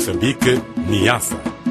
Moçambique, Niassa.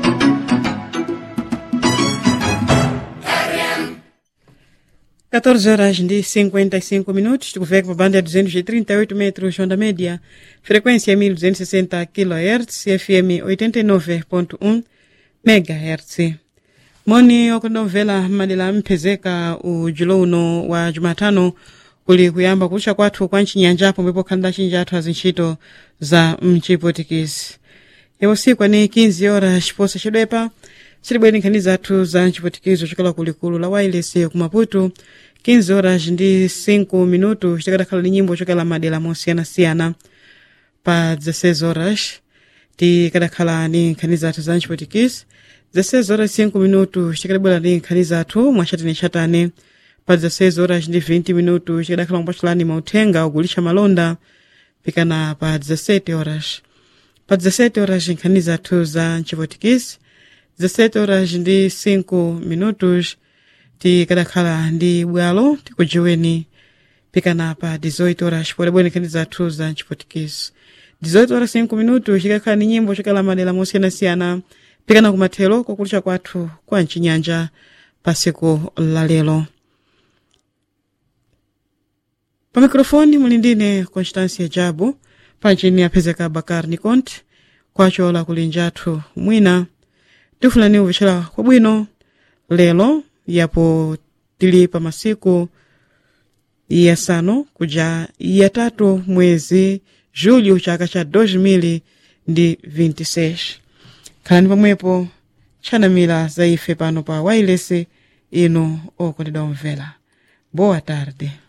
Quatorze horas de 55 minutos, tukuveka pa banda ya 238 metros onda média, frequência 1260 kHz, FM 89.1 MHz. moni okundomvera madera amphezeka ujulo uno wa jumatano kuli kuyamba kucha kwathu kwa mchinyanja pomwepo khalira chinji athu azintchito za mchipotikisi iwo siku ani 15 horas chiposa chidwepa chilibwere nkhani zathu za mchipotikizo chokela kulikulu la wireless ku maputo 15 horas ndi 5 minuto chitakadakhala ni nyimbo chokela madera mosiyanasiyana pa 16 horas tikadakhala ni nkhani zathu za mchipotikisi 16 horas 5 minutos chikadabwera ndi nkhani zathu mwachatane chatane pa 16 horas ndi 20 minutos chikadakhala kupatulani mauthenga ogulisha malonda pikana pa 17 horas pa 17 horas nkhani zathu za mchipotikisi 17 horas ndi 5 minutos tikadakhala ndi bwalo tikujiweni pikana pa 18 horas podabwera nkhani zathu za mchipotikisi 18 horas 5 minutos chikakhala ni nyimbo chokela madera mosiyanasiyana pikana kumathero kokulisha kwathu kwa mchinyanja pa siku la lero pa mikrofoni muli ndine constância jabu panchini aphezeka bakar nicont kwacho la kulinja athu mwina tifulani uvicera kwabwino lero yapo tili pa masiku yasanu kuja yatatu mwezi julho chaka cha 2026 khalani pamwepo tchanamira za ife pano pa wailesi ino okondedwa omvera boa tarde